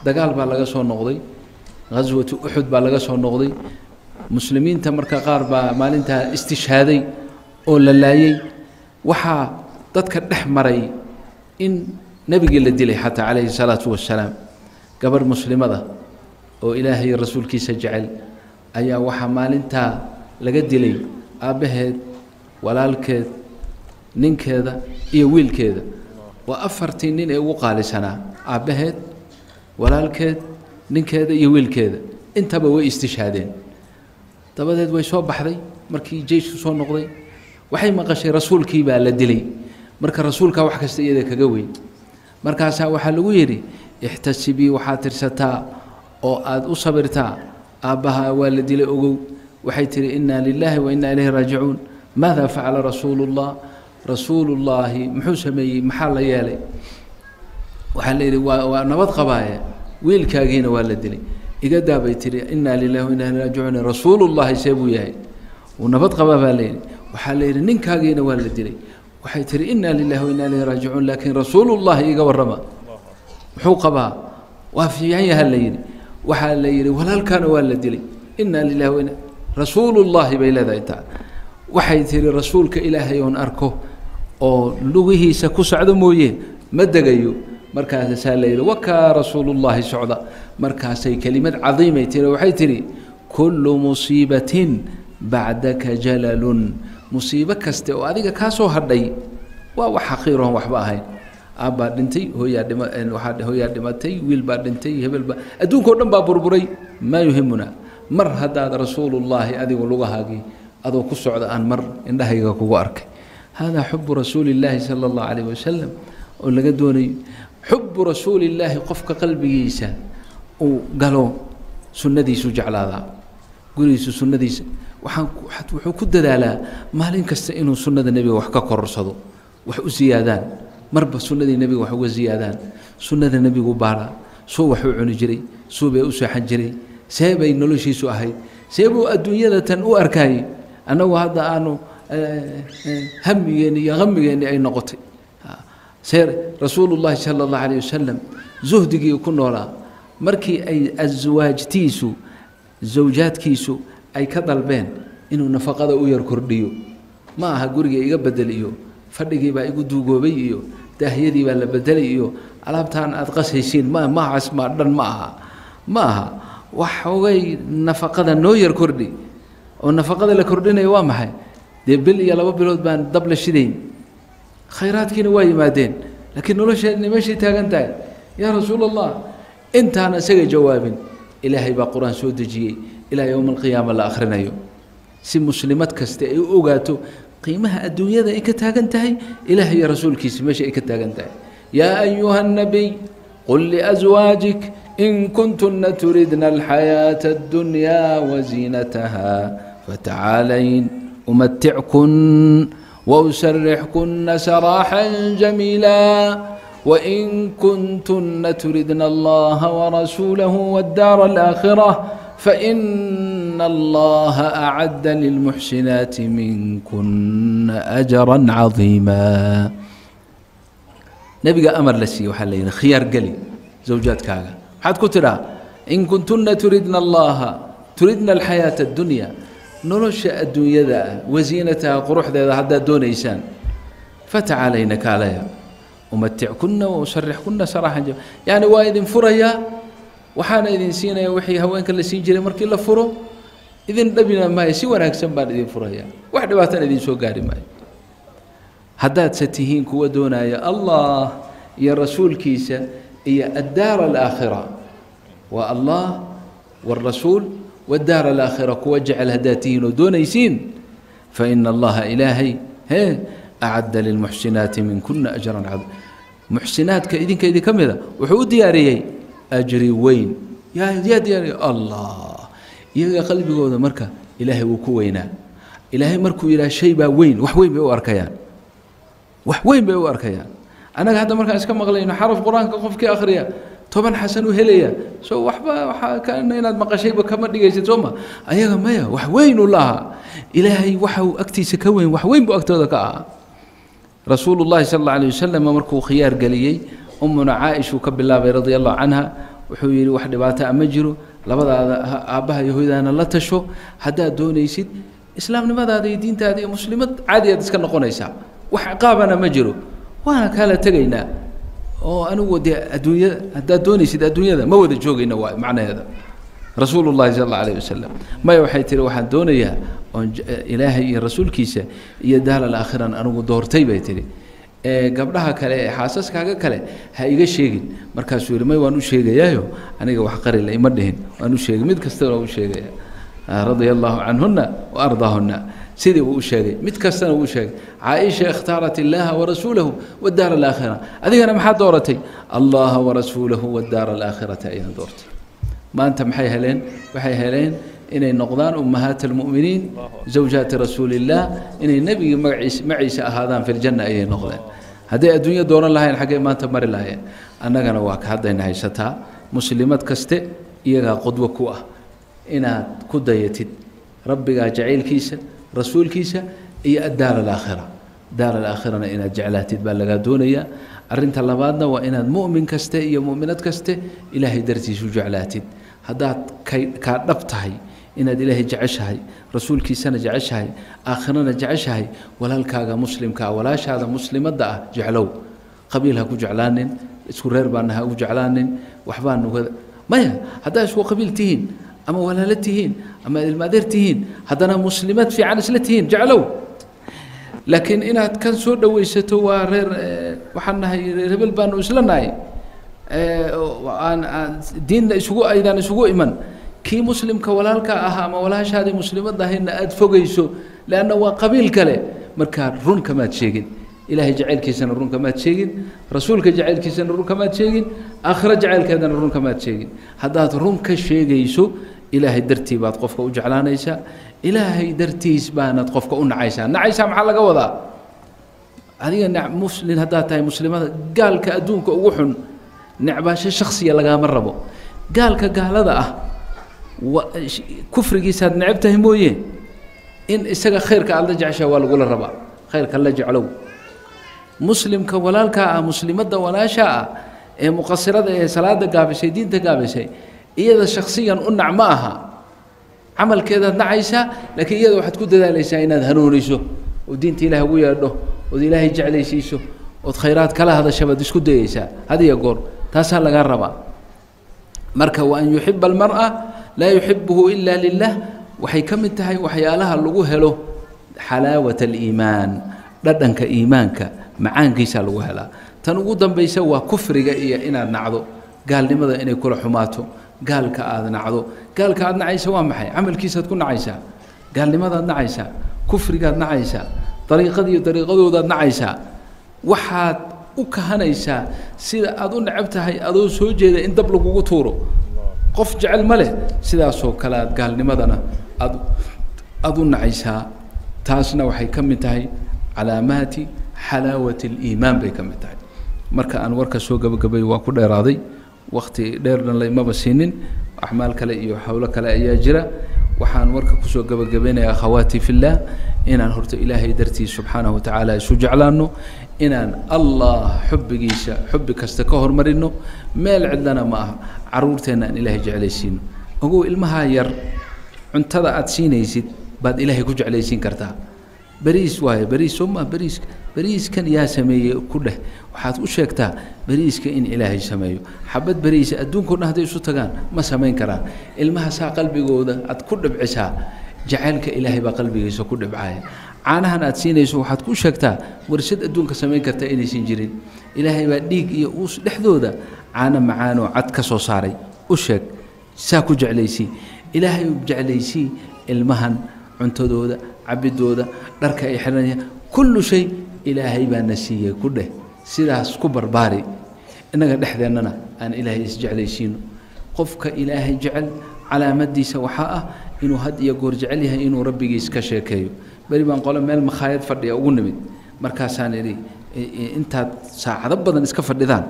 dagaal baa laga soo noqday ghaswatu uxud baa laga soo noqday muslimiinta marka qaar baa maalintaa istishhaaday oo la laayey waxaa dadka dhex maray in nebigii la dilay xataa calayhi salaatu wassalaam gabarh muslimada oo ilaahay rasuulkiisa jecel ayaa waxaa maalintaa laga dilay aabbaheed walaalkeed ninkeeda iyo wiilkeeda waa afartii nin ee ugu qaalisanaa aabbaheed walaalkeed ninkeeda iyo wiilkeeda intaba way istishhaadeen dabadeed way soo baxday markii jeysku soo noqday waxay maqashay rasuulkii baa la dilay marka rasuulkaa wax kasta iyada kaga weyn markaasaa waxaa lagu yidhi ixtasibii waxaad tirsataa oo aada u sabirtaa aabbaha waa la dilay ogow waxay tihi inaa lilaahi wa inaa ilayhi raajicuun maada facala rasuulu llah rasuulullaahi muxuu sameeyey maxaa la yeelay waxaa la yidhi waa waa nabad qabaaye wiilkaagiina waa la dilay iga daabay tihi inaa lilahi wa inaa ilayhi raajicuun rasuulullaahi see buu yahay wuu nabad qabaa baa layidhi waxaa la yidhi ninkaagiina waa la dilay waxay tihi inaa lilahi wa inaa ilayhi raajicuun laakiin rasuulullaahi iga warrama muxuu qabaa waa fiican yaha la yidhi waxaa la yidhi walaalkaana waa la dilay inaa lilahi wa inaa rasuulullaahi bay leedahay taa waxay tihi rasuulka ilaahay oon arko oo lugihiisa ku socdo mooye ma degayo markaasaa la yidhi wakaa rasuulullaahi socda markaasay kelimad cadiimay tiri waxay tidhi kullu musiibatin bacdaka jalalun musiibo kaste oo adiga kaa soo hadhay waa wax xaqiiroon waxba ahayn aabbaa dhintay hooyaa dhima waxaa hooyaa dhimatay wiil baa dhintay hebel baa adduunka o dhan baa burburay maa yuhimuna mar haddaad rasuulullaahi adigu lugahaagii adoo ku socda aan mar indhahayga kugu arkay haadaa xubu rasuuli illaahi sala allahu calayh wasalam oo laga doonayo xubu rasuulillaahi qofka qalbigiisa uu galo sunnadiisu jeclaadaa gurigiisu sunnadiisa waxaan wuxuu ku dadaalaa maalin kasta inuu sunnada nebiga wax ka kororsado wax u siyaadaan marba sunnadii nebiga wax uga siyaadaan sunnada nebigu baaraa suu wax u cuni jiray suu bay u seexan jiray see bay noloshiisu ahayd see buu adduunyada tan u arkaayey annagu hadda aanu hamigeenni iyo hamigeenni ay noqotay see rasuulullaahi sala allahu calayh wasalam zuhdigii ku noolaa markii ay aswaajtiisu zawjaadkiisu ay ka dalbeen inuu nafaqada u yar kordhiyo ma aha guriga iga bedel iyo fadhigii baa igu duugoobay iyo daahyadii baa la bedelay iyo alaabtaan aada qasaysiin ma mahaas ma dhan ma aha ma aha waxoogay nafaqada noo yar kordhi oo nafaqada la kordhinaya waa maxay dee bil iyo laba bilood baan dab la shidayn khayraadkiina waa yimaadeen laakiin nolosheedna meeshay taagan tahay yaa rasuul allah intaana isaga jawaabin ilaahay baa qur-aan soo dejiyey ilaa yowma alqiyaama la akhrinayo si muslimad kaste ay u ogaato qiimaha adduunyada ay ka taagan tahay ilaah iyo rasuulkiisa meesha ay ka taagan tahay yaa ayuha الnabiy qul liأزwaajik in kuntuna turidna alxayaaةa اddunyaa waziinataha fatacaalayn umatickun وأسرحكن سراحا جميلا وإن كنتن تردن الله ورسوله والدار الآخرة فإن الله أعد للمحسنات منكن أجرا عظيما نبي أمر لسي وحلين خيار قلي زوجات كاغا حد كترا إن كنتن تردن الله تردن الحياة الدنيا nolosha adduunyada wasiinataha quruxdeeda haddaad doonaysaan fatacaalayna kaalaya umatickunna wausarixkunna saraaxan jam yacni waa idin furayaa waxaana idin siinaya wixii haweenka la siin jiray markii la furo idin dhabina maayo si wanaagsan baan idin furayaa wax dhibaatana idin soo gaari maayo haddaadse tihiin kuwa doonaya allah iyo rasuulkiisa iyo addaara alaakhira waa allah wاrasuul wاdaar alaakhira kuwa jecel haddaad tihiin oo doonaysiin faina allaha ilaahay hee acadda lilmuxsinaati minkuna ajran cad muxsinaadka idinka idinka mida wuxuu u diyaariyey ajri weyn yaa yaa diyaariya allah iyaga qalbigooda marka ilaahay wuu ku weynaa ilaahay markuu yidhaha shay baa weyn wax weyn bay u arkayaan wax weyn bay u arkayaan annaga hadda markaan iska maqlayno xaraf qur-aanka qofkii akhriya toban xasan u helaya soo waxba waxaa kana inaad maqashayba kama dhigaysid soo ma ayaga maya wax weyn u lahaa ilaahay waxa uu agtiisa ka weyn wax weyn buu agtooda ka ahaa rasuulu llahi sala alla alayh wasalam markuu khiyaar geliyey umuna caaishuu ka bilaabay radia allahu canha wuxuu yidhi wax dhibaato a ma jiro labadaada aabbaha iyo hoydaana la tasho haddaad doonaysid islaamnimadaada iyo diintaada iyo muslimad caadi aad iska noqonaysaa wax ciqaabana ma jiro waana kaala tegaynaa oo anigu dee adduunyada haddaad doonaysid adduunyada ma wada joogayna waa macnaheeda rasuulu llahi sala alla alayh wasalam maya waxay tihi waxaan doonayaa oon ilaahay iyo rasuulkiisa iyo daalal aakhiran anigu doortay bay tihi gabdhaha kale ee xaasaskaaga kale ha iga sheegin markaasuu yihi may waan u sheegayaayo aniga wax qarile ima dhihin waan u sheegay mid kastana u sheegaya radia allahu canhuna wa ardaahuna sidii uu u sheegay mid kastana uu sheegay caaisha ikhtaarat illaaha warasuulahu wadaara alaakhira adigana maxaad dooratay allaha warasuulahu wadaara alaakhirata ayaan doortay maanta maxay heleen waxay heleen inay noqdaan ummahaat almu'miniin zawjaati rasuulillaah inay nebigii magaciisa maciisa ahaadaan fi ljanna ayay noqdeen hadday adduunyo dooran lahayn xaggay maanta mari lahayeen annagana waa ka haddayna haysataa muslimad kaste iyagaa qudwo ku ah inaad ku dayatid rabbigaa jacaylkiisa rasuulkiisa iyo addaar alaakhira daar alaakhirana inaad jeclaatid baa lagaa doonayaa arrinta labaadna waa inaad mu'min kaste iyo mu'minad kaste ilaahay dartiisu jeclaatid haddaad kay kaa dhab tahay inaad ilaahay jeceshahay rasuulkiisana jeceshahay aakhirana jeceshahay walaalkaaga muslimkaa walaashaada muslimadda ah jeclow qabiil ha ku jeclaanin isku reer baana ha ugu jeclaanin waxbaa nugada maya haddaa isku qabiil tihiin ama walaalo tihiin ama ilmaadeer tihiin haddana muslimad fiican isla tihiin jeclow laakiin inaad kan soo dhowaysato waa reer waxaan nahay reer hebel baanu isla nahay aan aan diinna isugu aydaan isugu iman kii muslimka walaalka ahaa ama walaashaadii muslimadda ahaydna aada fogayso leanna waa qabiil kale markaa run kamaad sheegin ilaahay jacaylkiisana run kamaad sheegin rasuulka jacaylkiisana run kamaad sheegin aakhiro jacaylkeedana run kamaad sheegin haddaad run ka sheegayso ilaahay dartii baad qofka u jeclaanaysaa ilaahay dartiis baanaad qofka u nacaysaa nacaysaa maxaa laga wadaa adiga ne muslin haddaad tahay muslimada gaalka adduunka ugu xun necbaasho shaksiya lagaama rabo gaalka gaalada ah kufrigiisaad necab tahay mooye in isaga khayrka aad la jeceshaa waa lagula rabaa khayrka la jeclow muslimka walaalkaa ah muslimadda walaashaa ah ee muqasirada ee salaada gaabisay diinta gaabisay iyada shaksiyan u nac ma aha camalkeedaad nacaysaa laakiin iyada waxaad ku dadaalaysaa inaad hanuuniso oo diinta ilaah ugu yeedho ood ilaahay jeclaysiiso ood khayraad kala hadashabaad isku dayaysaa hadiya goor taasaa lagaa rabaa marka wa an yuxiba almar'a laa yuxibuhu ila lilah waxay ka mid tahay waxyaalaha lagu helo xalaawat aliimaan dhadhanka iimaanka macaankiisaa lagu helaa tan ugu dambaysa waa kufriga iyo inaad nacdo gaalnimada inay kula xumaato gaalka aada nacdo gaalka aada nacaysa waa maxay camalkiisaad ku nacaysaa gaalnimadaad nacaysaa kufrigaad nacaysaa dariiqadiiyo dariiqadoodaad nacaysaa waxaad u kahanaysaa sida aada u necab tahay adoo soo jeeda in dab lagugu tuuro qof jecel ma leh sidaasoo kale aad gaalnimadana aad aada u nacaysaa taasna waxay ka mid tahay calaamaati xalaawati aliimaan bay ka mid tahay marka aan warka soo gabagabay waa ku dheeraaday wakti dheerna laymaba siinin axmaal kale iyo howlo kale ayaa jira waxaan warka kusoo gabagabaynayaa akhawaati fillaah inaan horta ilaahay dartiis subxaanahu wa tacaala isu jeclaano inaan allah xubbigiisa xubbi kasta ka hormarino meel cidlana ma aha caruurteenna aan ilaahay jeclaysiino ogow ilmahaa yar cuntada aada siinaysid baad ilaahay ku jeclaysiin kartaa beriis waaye beriis soo maa beriiska beriiskan yaa sameeyey ku dheh waxaad u sheegtaa beriiska in ilaahay sameeyo xabad beriisa adduunkao dhan hadday isu tagaan ma samayn karaan ilmaha saa qalbigooda aad ku dhibcisaa jacaylka ilaahay baa qalbigiisa ku dhibcaya caanahan aad siinayso waxaad ku sheegtaa warshad adduunka samayn karta inaysan jirin ilaahay baa dhiig iyo uus dhexdooda caano macaanoo cad ka soo saaray u sheeg saa ku jeclaysii ilaahay u jeclaysii ilmahan cuntadooda cabidooda dharka ay xidhanayaan kullu shay ilaahay baa na siiyey ku dheh sidaas ku barbaari innaga dhexdeennana aan ilaahay isjeclaysiino qofka ilaahay jecel calaamadiisa waxaa ah inuu had iyo goor jecel yahay inuu rabbigiis ka sheekeeyo beri baan qole meel makhaayad fadhiya ugu nimid markaasaan idhi intaad saacado badan iska fadhidaan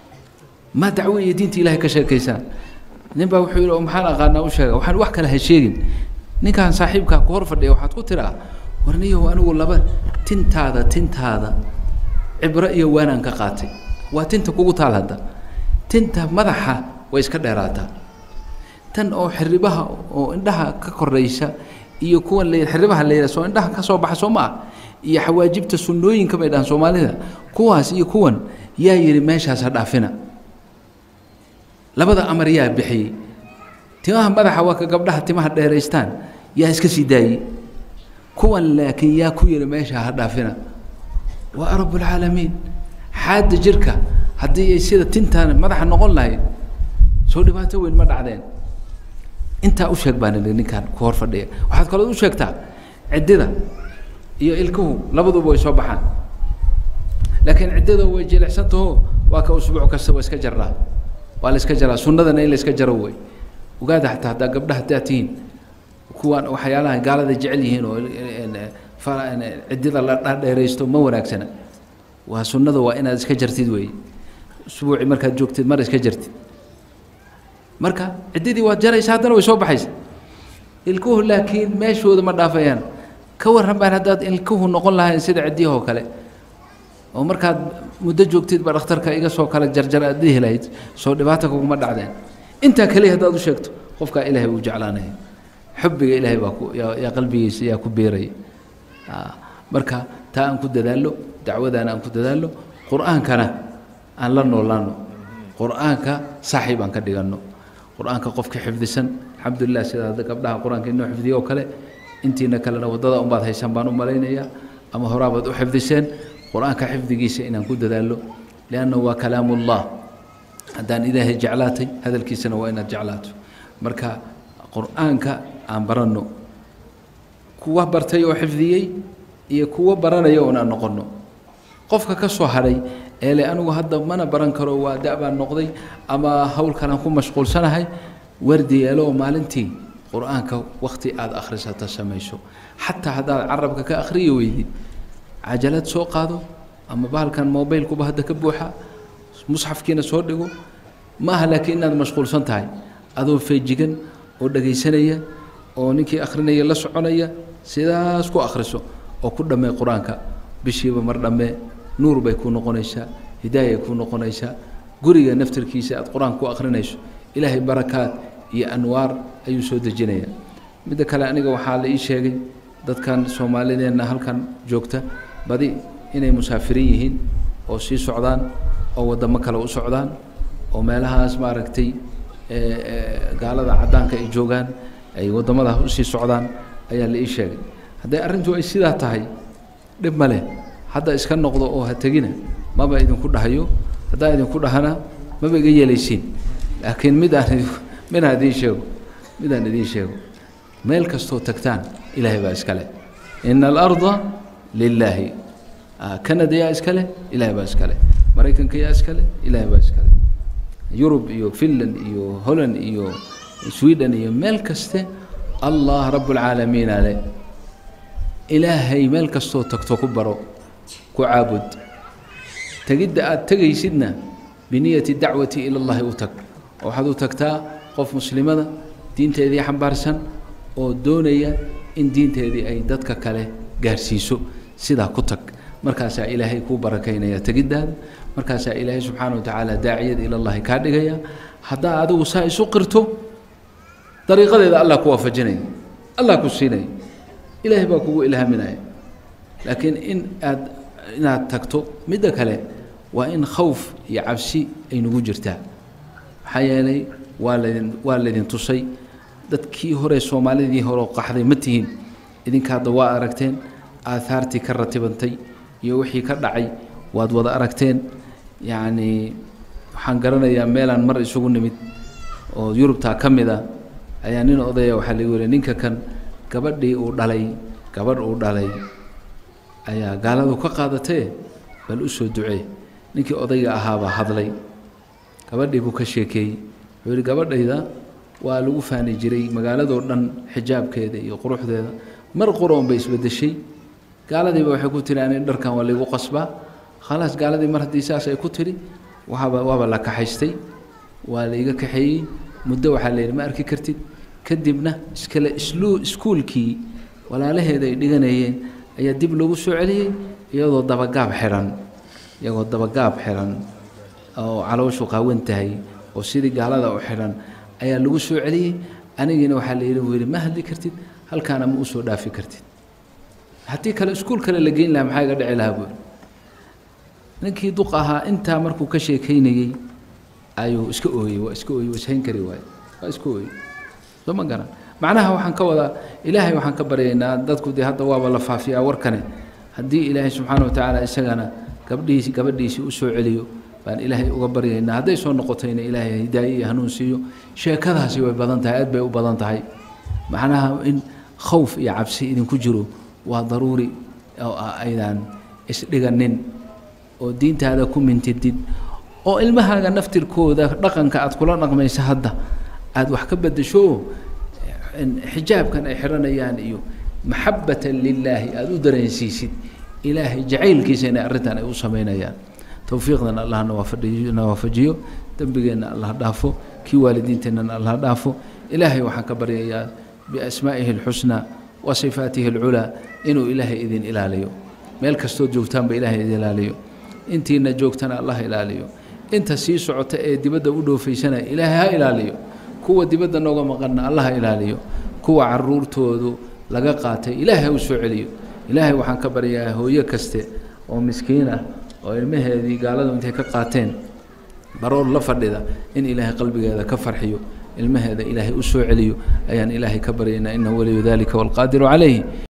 maa dacwo iyo diinta ilaahay ka sheekaysaan nin baa wuxuu yidhi oo maxaan aqaanaa u sheega waxaan wax kale ha sheegin ninkaan saaxiibkaa ku hor fadhiya waxaad ku tiraa warniyow anigu laba tintaada tintaada cibro iyo waanaan ka qaatay waa tinta kugu taal hadda tinta madaxa way iska dheeraataa tan oo xiribaha oo indhaha ka koraysa iyo kuwan la xiribaha la yidhaha soo indhaha ka soo baxa soo ma ah iyo xawaajibta sunnooyinka bay dhahaan soomaalida kuwaas iyo kuwan yaa yidhi meeshaas ha dhaafina labada amar yaa bixiyey timaha madaxa waa ka gabdhaha timaha dheeraystaan yaa iska sii daayey kuwan laakiin yaa ku yidhi meesha ha dhaafina waa rabbulcaalamiin xaadda jirka haddii ay sida tintaan madaxa noqon lahayd soo dhibaato weyn ma dhacdeen intaa u sheeg baan idhi ninkaan ku hor fadhiya waxaad kaloo u sheegtaa ciddida iyo ilkuhu labaduba way soo baxaan laakiin ciddada way jilicsantaho waa ka usbuuc kasta waa iska jarraa waa la iska jaraa sunnadana in la iska jaro wey ogaada xataa haddaa gabdhaha haddaad tihiin kuwaan waxyaalaha gaalada jecel yihiin oo ciddida la dheeraysto ma wanaagsana waa sunnada waa inaad iska jartid weeye usbuuci markaad joogtid mar iska jartid marka ciddidii waad jaraysa haddana way soo baxaysa ilkuhu laakiin meeshooda ma dhaafayaan ka warran baan haddaad ilkuhu noqon lahayn sida ciddiyahoo kale oo markaad muddo joogtid ba dhakhtarka iga soo kala jarjar aad dhihi lahayd soo dhibaata kuguma dhacdeen intaa keliya haddaad u sheegto qofkaa ilaahay uu jeclaanaya xubbiga ilaahay baa ku yaa qalbigiisa yaa ku biiraya marka taa aan ku dadaallo dacwadaana aan ku dadaallo qur-aankana aan la noolaano qur-aanka saaxiib aan ka dhiganno qur-aanka qofka xifdisan alxamdulilah sida hadda gabdhaha qur-aanka inoo xifdiye oo kale intiina kalena waddada unbaad haysaan baan u malaynayaa ama horaabaad u xifdiseen qur-aanka xifdigiisa inaan ku dadaallo liannahu waa kalaamullah haddaan ilaahay jeclaatay hadalkiisana waa inaad jeclaato marka qur-aanka aan baranno kuwa bartay oo xifdiyey iyo kuwo baranaya oon aan noqonno qofka ka soo hadhay eele anigu hadda mana baran karo waa da- baan noqday ama howlkan aan ku mashquulsanahay wardi yeelo oo maalintii qur-aanka wakhti aada akhrisato samayso xataa haddaad carabka ka akhriyi weydid cajalad soo qaado ama bahalkan mobilkuba hadda ka buuxa musxafkiina soo dhigo ma aha laakiin inaad mashquulsan tahay adoo feejigan oo dhegaysanaya oo ninkii akhrinaya la soconaya sidaas ku akhriso oo ku dhammee qur-aanka bishiiba mar dhammee nuur bay kuu noqonaysaa hidaayay kuu noqonaysaa guriga naftirkiisa aad qur-aanka ku akhrinayso ilaahay barakaad iyo anwaar ayuu soo dejinayaa midda kale aniga waxaa la ii sheegay dadkan soomaalideenna halkan joogta badi inay musaafiriin yihiin oo sii socdaan oo waddamo kale u socdaan oo meelahaas maaragtay gaalada caddaanka ay joogaan ay waddamadaas usii socdaan ayaa la ii sheegay hadday arrintu ay sidaa tahay dhib ma leh hadda iska noqdo oo ha tegina maba idinku dhahayo haddaan idinku dhahana maba iga yeelaysiin laakiin mid aan midaan idiin sheego midaan idiin sheego meel kastoo tagtaan ilaahay baa iska leh ina alarda lilaahi canada yaa iska leh ilaahay baa iska leh maraykanka yaa iska leh ilaahay baa iska leh yurub iyo finland iyo holland iyo sweden iyo meel kaste allah rabbulcaalamiina leh ilaahay meel kastoo tagto ku baro ku caabud tegidda aada tegaysidna biniyati dacwati ila llahi u tag waxaad u tagtaa qof muslimada diinteedii xambaarsan oo doonaya in diinteedii ay dadka kale gaarsiiso sidaa ku tag markaasaa ilaahay kuu barakaynaya tegiddaada markaasaa ilaahay subxaana wa tacaala daaciyad ila llahi kaa dhigaya haddaa adigu saa isu qirto dariiqadeeda allah ku waafajinaya allah ku siinaya ilaahay baa kugu ilhaaminaya laakiin in aad inaad tagto midda kale waa in khawf iyo cabsi ay nagu jirtaa maxaa yeelay waa laydin waa laydin tusay dadkii hore soomaalidii hore oo qaxday ma tihiin idinka hadda waa aragteen aahaartii ka ratibantay iyo wixii ka dhacay waad wada aragteen yacnii waxaan garanayaa meelaan mar isugu nimid oo yurubtaa ka mid a ayaa nin odaya waxaa lagu yihi ninka kan gabadhii uu dhalay gabadh uu dhalay ayaa gaaladu ka qaadatee bal u soo ducee ninkii odayga ahaabaa hadlay gabadhii buu ka sheekeeyey wuxuu yihi gabadhayda waa lagu faani jiray magaaladoo dhan xijaabkeeda iyo quruxdeeda mar qoroon bay isbedeshay gaaladiiba waxay ku tiri ani dharkan waa laygu qasbaa khalaas gaaladii mar haddii saas ay ku tiri waaba waaba la kaxaystay waa layga kaxeeyey muddo waxaa la yidhi ma arki kartid kadibna iskale islu iskuulkii walaalaheeda ay dhiganayeen ayaa dib loogu soo celiyey iyadoo dabagaab xihan iyagoo dabagaab xihan oo calooshu qaawan tahay oo sidii gaalada u xidhan ayaa lagu soo celiyey anigiina waxaa la yidhi buu yidhi ma hadli kartid halkaana ma usoo dhaafi kartid haddii kale iskuul kale la geyn lahaa maxaa iga dhici lahaa buuri ninkii duq ahaa intaa markuu ka sheekaynayey ayuu iska ooyey waa iska ooyey waa ishayn kari waaye waa iska ooyey soo ma garan macnaha waxaan ka wadaa ilaahay waxaan ka baryaynaa dadku dee hadda waaba la faafiyaa warkane haddii ilaahay subxaana wa tacaala isagana gabdhihiisi gabadhiisii u soo celiyo baan ilaahay uga baryaynaa hadday soo noqotayna ilaahay hidaaye iyo hanuun siiyo sheekadaasi way badan tahay aad bay u badan tahay macnaha in khowf iyo cabsi idinku jiro waa daruuri oo ah aydaan isdhiganin oo diintaada ku mintidid oo ilmahaaga naftirkooda dhaqanka aad kula dhaqmaysa hadda aada wax ka bedesho xijaabkan ay xidhanayaan iyo maxabatan lilaahi aada u dareensiisid ilaahay jacaylkiisa inay arrintan ay u samaynayaan towfiiqdan allah nawaafajiyo nawaafajiyo dembigeenna allah dhaafo kii waalidiinteennana allah dhaafo ilaahay waxaan ka baryayaa biasmaa'ihi alxusnaa wa sifaatihi alculaa inuu ilaahay idin ilaaliyo meel kastood joogtaanba ilaahay idin ilaaliyo intiina joogtana allah ilaaliyo inta sii socota ee dibadda u dhoofaysana ilaahay ha ilaaliyo kuwa dibadda nooga maqanna allah ha ilaaliyo kuwa caruurtoodu laga qaatay ilaahay ha u soo celiyo ilaahay waxaan ka baryayaa hooyo kaste oo miskiin ah oo ilmaheedii gaaladu intay ka qaateen baroor la fadhida in ilaahay qalbigeeda ka farxiyo ilmaheeda ilaahay u soo celiyo ayaan ilaahay ka baryaynaa inahu waliyu dalika waalqaadiru calayh